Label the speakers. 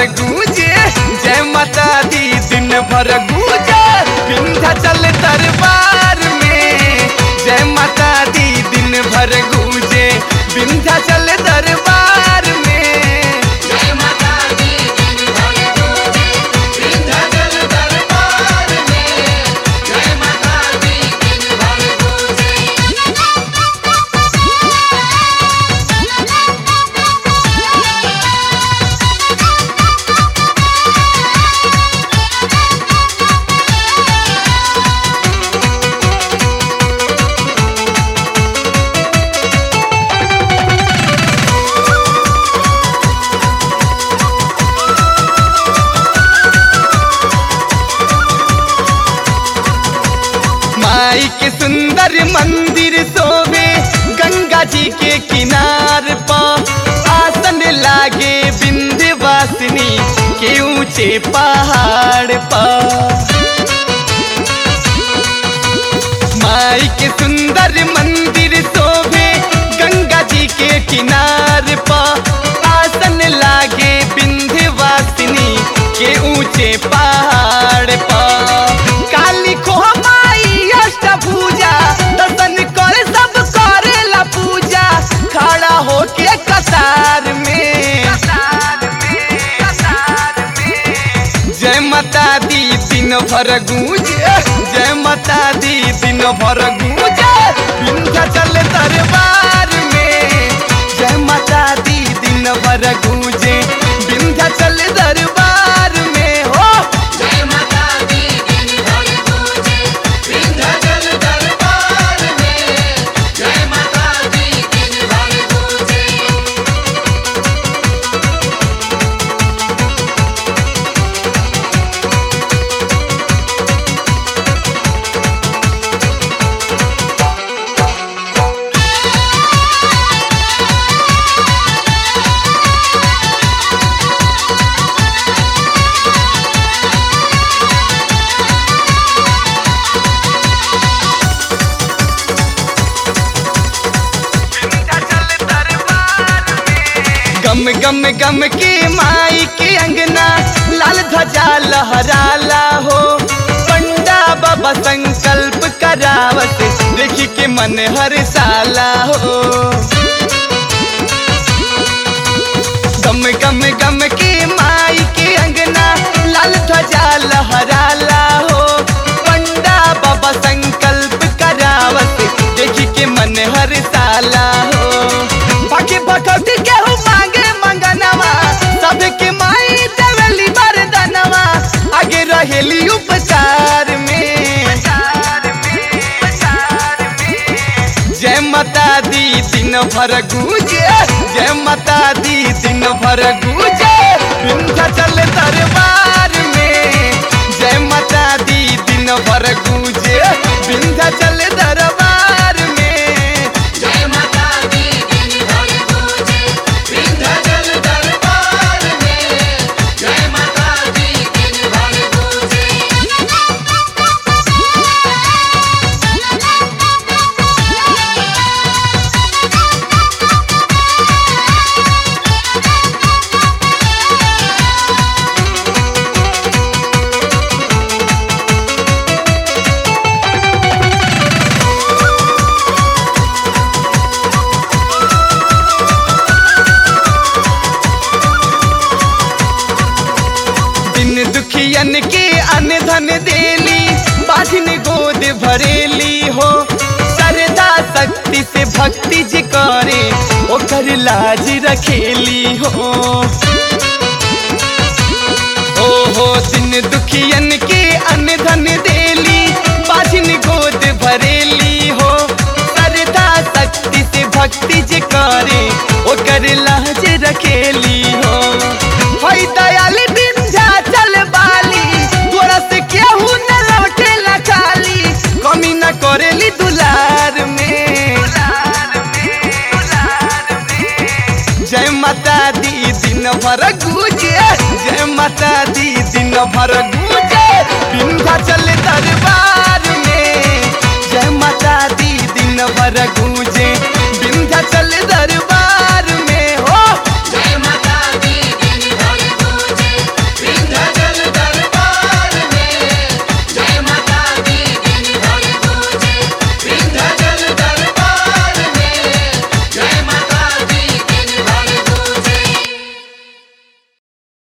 Speaker 1: गूंजे जय माता दी दिन भर गूंजे विंध्याचल दरबार में जय माता दी दिन भर गूंजे विंध्याचल दरबार में
Speaker 2: जय माता दी दिन भर गूंजे विंध्याचल दरबार में जय माता दी दिन भर गूंजे
Speaker 1: माई के सुंदर मंदिर सोवे गंगा जी के किनार पर आसन लागे विंध्यवासिनी के ऊंचे पहाड़ पर माई के सुंदर मंदिर सोवे गंगा जी के किनार पर आसन लागे विंध्यवासिनी के ऊंचे पहाड़ पर काली खोह माई अष्टभुजा दर्शन कर सब करेला पूजा खड़ा होके कतार में जय माता दी दिन भर गूंजे जय माता दी दिन भर गूंजे विंध्याचल दरबार में जय माता दी दिन भर गूंजे विंध्याचल दरबार में हो
Speaker 2: जय माता दी दिन भर गूंजे विंध्याचल दरबार में जय माता दी दिन भर गूंजे
Speaker 1: गम गम गम के माई के अंगना लाल ध्वजा लहराला हो पंडा बाबा संकल्प करावत देखी के मन हर साला हो गम गम गम के माई के अंगना लाल ध्वजा लहराला हो पंडा बाबा संकल्प करावत देखी के मन हर साला हो बाकी भगवती केहू मांगे मंगनवा सबके माई देवली वरदानवा आगे रहेली उपचार में जय माता दी दिन भर गूंजे जय माता दी दिन भर गूंजे विंध्याचल दरबार में जय माता दी दिन भर गूंजे विंध्याचल दरबार में
Speaker 2: जय माता दी दिन भर गूंजे विंध्याचल दरबार में जय माता दी दिन भर गूंजे
Speaker 1: दिन दुखियन के अन धन देली बाधिन गोद भरेली हो सरदा शक्ति से भक्ति जी करे ओकर लाज रखेली हो ओ हो दिन दुखियन के अन धन देली बाधिन गोद भरेली हो सरदा शक्ति से भक्ति जी करे ओकर लाज रखेली हो हई दयाली विंध्याचल बाली तोरा से केहू न लौटे ला खाली कमी न करेली दुलार में जय माता दी दिन भर गूंजे जय माता दी दिन भर गूंजे विंध्याचल दरबार में जय माता दी दिन भर गूंजे